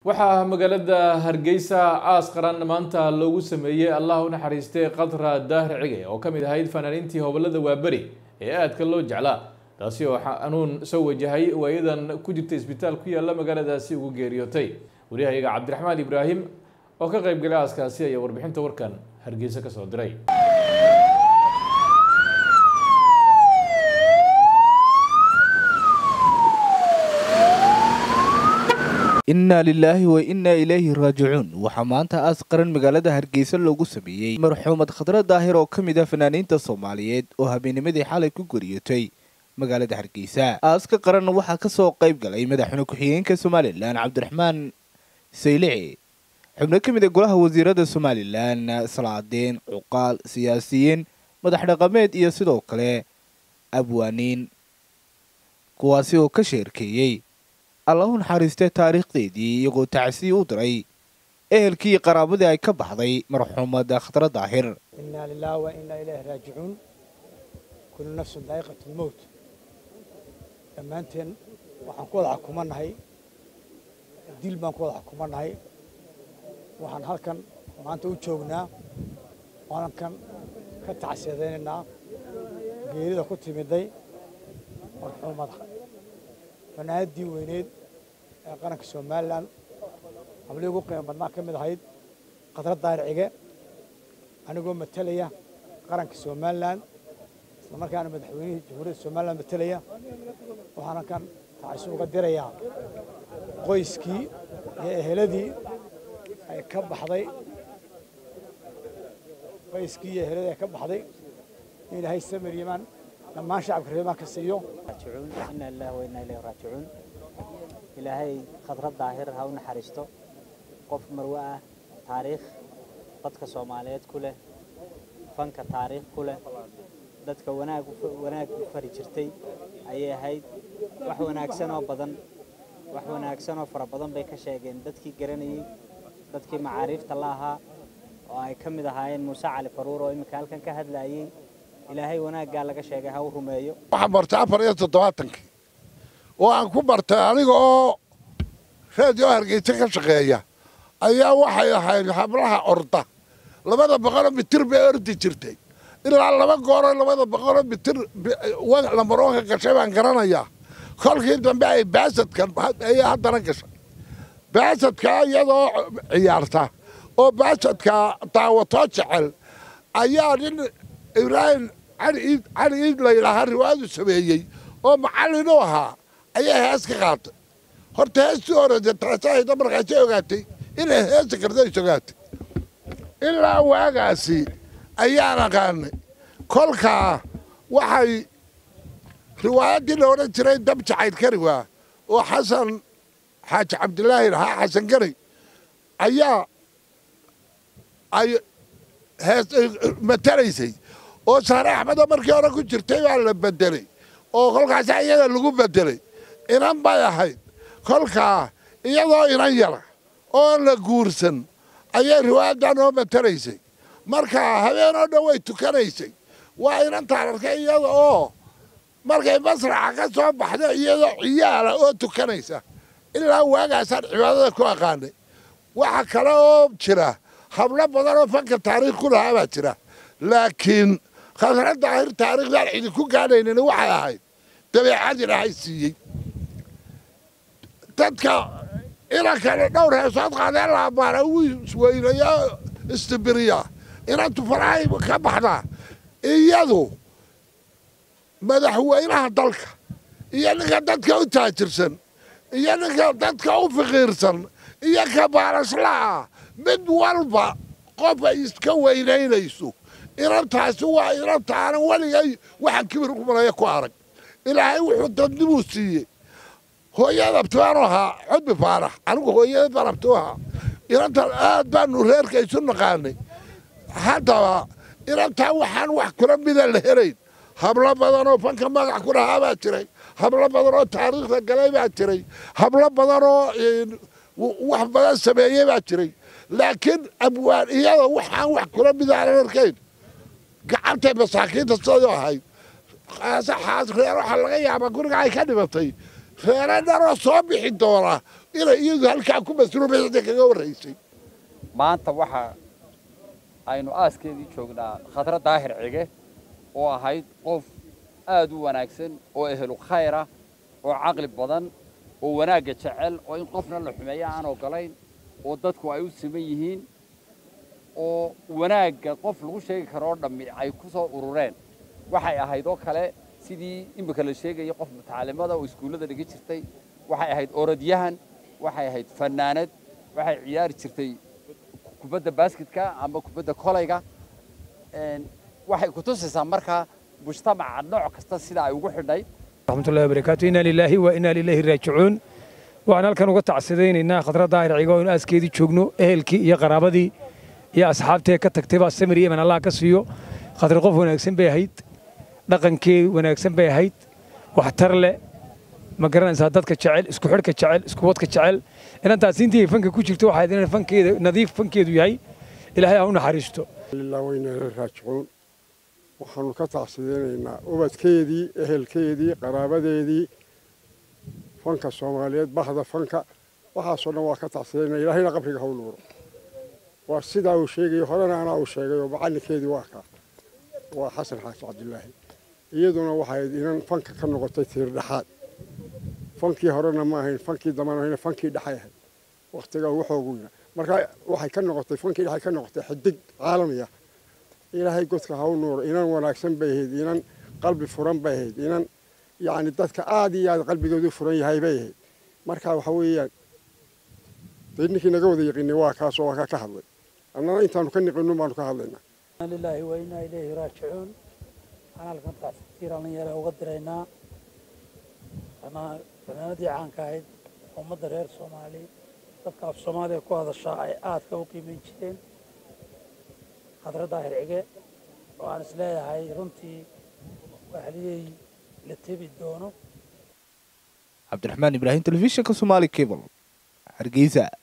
waxaa magaalada hargeysa aas qaran maanta loogu sameeyey allah u naxariistay khadra daahir cige oo ka mid ahayd fanaaniintii hobolada waaberi ee aadka loo jeclaa taasi oo xanuun soo wajahay waayadan ku jirta isbitaal ku yaalla magaaladaasi ugu geeriyootay wariyahayaga cabdiraxmaan ibraahim oo ka qayb galay aaskaasi ayaa warbixinta warkan hargeysa ka soo diray innaa lilaahi wa innaa ilayhi raajicuun waxaa maanta aas qaran magaalada hargeysa loogu sameeyey marxuumad khadra daahir oo ka mid ah fanaaniinta soomaaliyeed oo habeennimadii xalay ku geriyootay magaalada hargeysa aaska qaran waxaa ka soo qayb galay madaxweyne ku-xigeenka somalilan cabdiraxmaan saylici xubno ka mid a golaha wasiirada somalilan salaadeen cuqaal siyaasiyiin madax dhaqameed iyo sidoo kale abwaaniin kuwaasi oo ka sheerkeeyey allahu naxariistee taariikhdeedii iyagoo tacsiyi u diray ehelkii qaraabadii ay ka baxday marxuumad khadra daahir inaa lilahi wa inaa ilayhi raajicuun kullu nafsun daa'iqatu lmowt dhammaanteen waxaan ku wada xukumannahay dil baan ku wada xukumannahay waxaan halkan maanta u joognaa waalankan ka tacsiyadaynaynaa geerida ku timiday marxuumada fanaanadii weyneed ee qaranka somalilan hablii ugu qiimo badnaa ka mid ahayd khadra daahir cige anigoo matalaya qaranka somalilan isla markaana madaxweynihii jamhuuriyadda somalilan matalaya waxaan halkan tacaysu uga dirayaa qoyskii iyo eheladii ay ka baxday qoyskii iyo eheladii ay ka baxday in ilaahay samir yimaan dhammaan shacabka reemaan ka siiyo ina lilahi wa inaa ilayhi raajicuun ilaahay khadra daahir ha u naxariisto qof marwe ah taariikh dadka soomaaliyeed ku leh fanka taariikh ku leh dadka wanaag wanaag u fari jirtay ayay ahayd wax wanaagsan oo badan wax wanaagsan oo fara badan bay ka sheegeen dadkii garanayey dadkii macaariifta la ahaa oo ay ka mid ahaayeen muuse cali faruur oo iminka halkan ka hadlayey ilaahay wanaaggaa laga sheegay ha u rumeeyo waxaan bartay afar iyo toddobaatankii oo aan ku bartay aniga oo reediyo hargeysa ka shaqeeya ayaa waxay ahayd hablaha orda labada boqoloo mitir bay ordi jirtay ilaa laba gooroo labada boqoloo mitir lamaroonka gashay baan garanayaa kolkii dambe ay baasadkan ayay haddana gashay baasadka iyadoo ciyaarta oo baasadka daawatoo jecel ayaa nin ibraahim cali iid layidhaahaa riwaayadu sameeyey oo macallin u ahaa ayaa hees ka qaatay horta heestii horeysa taasahayda markaasay ogaatay inay heesi karta is ogaatay ilaa waagaasi ayaan aqaanay kolkaa waxay riwaayaddii la odhan jiray dab jacayl kariwaa oo xasan xaaji cabdilaahi lahaa xasan gari ayaa ay hees matalaysay oo saare axmedoo markii hore ku jirtay baa la bedelay oo kolkaasa iyada lagu bedelay inan bay ahayd kolkaa iyadoo inan yara oo la guursan ayay riwaayaddan oo matalaysay markaa habeenoo dhan way tukanaysay waa inantaan arkay iyada oo markay masraxa ka soo baxdo iyadoo ciyaala oo tukanaysa ilaa waagaasaan cibaadada ku aqaanay waxa kale oo jira hablo badan oo fanka taariikh ku lahaa baa jira laakiin khadra daahir taariikhdaan idinku gaadhaynin waxay ahayd dabeecad ilaahay siiyey dadka inankale dhowr heesood qaadeen la ammaana uu isweynayo istibiriya inantu farahay ka baxdaa iyadu madaxweynaha dalka iyo ninka dadka u taajirsan iyo ninka dadka u fiqiirsan iyo ka baarasla'a mid walba qof ay iska weynaynayso inantaasi waa inanta aanan weligay waxaan kibir umalaya ku arag ilaahay wuxuu dadnibuu siiyey hooyada abtibaanu ahaa cudbi faarax anigu hooyada baan abti u ahaa inantan aad baanu reerka isu naqaanay haddaba inantaa waxaan wax kula mida la helayn hablo badan oo fanka magac ku lahaa baa jiray hablo badan oo taariikhda galay baa jiray hablo badan oo wax badan sameeyey baa jiray laakiin abwaan iyada waxaan wax kula midaanan arkayn gacantay masaakiinta sidoo ahayd reer waxaa laga yaabaa guriga ay ka dhimatay reere dharoo soo bixi doona inay iyadu halkaa ku masruubayda kaga warraysay maanta waxa aynu aaskeedii joognaa khadra daahir cige oo ahayd qof aad u wanaagsan oo ehelu khayra oo caqli badan oo wanaagga jecel oo in qofna la xumeeyo aan ogolayn oo dadku ay u siman yihiin oo wanaagga qof lagu sheegi karo oo dhammi ay ku soo urureen waxay ahayd oo kale sidii imika la sheegaya qof mutacaalimada oo iskuullada dhiga jirtay waxay ahayd orodyahan waxay ahayd fannaanad waxay ciyaari jirtay kubadda basketka ama kubadda kolayga waxay ku tusaysaa markaa mujtamaca nooc kasta sida ay ugu xidhay رحمة الله وبركاته إنا لله وإنا إليه راجعون وأنا halkan uga tacsidaynaynaa khadra daahir cigo in aaskeedii joogno ehelkii iyo qaraabadii iyo asxaabtee ka tagtay baa samir iyo iman allah ka siiyo khadra qof wanaagsan bay ahayd dhaqankee wanaagsan bay ahayd waxtar leh ma garanaysaa dadka jecel isku xidhka jecel isku wadka jecel inantaas intii fanka ku jirto waxay inay fankeeda nadiif fankeedu yahay ilaahay ha u naxariisto ilaa wayna raajicuun waxaanu ka tacsideynaynaa ubadkeedii ehelkeedii qaraabadeedii fanka soomaaliyeed bahda fanka waxaasoo dhan waa ka tacsidaynaa ilaahayna qabriga ha u nuuro waa sidaa uu sheegayo horena anaa uu sheegay oo macallinkeedii waa kaa waa xasan xaaji cabdilaahi iyaduna waxay inan fanka ka noqotay tiir dhexaad fankii horena ma ahayn fankii dambana ahayna fankii dhexay ahayd wakhtigaa ugu xooguyna marka waxay ka noqotay fankii dhexay ka noqotay xidig caalamiya ilaahay godka ha u nuuro inan wanaagsan bay ahayd inan qalbi furan bay ahayd inan yacni dadka aad iyo aad qalbigoodu furan yahay bay ahayd marka waxa weeyaan dee ninkii naga wada yaqiinay waa kaasoo waa kaa ka hadlay annana intaanu ka niqinun baanu ka hadlaynaa lilaahi wa innaa ilayhi raajicuun waxaan halkan tacsiir dhallinyaro uga diraynaa fanaanadii caanka ahayd ummadda reer soomaali dadka af soomaaliya ku hadashaa ay aadka u qiimayn jireen khadra daahir cige oo aan is leeyahay runtii waxliyey la tebi doono cabdiraxmaan ibraahim telefishinka somaali cable hargeysa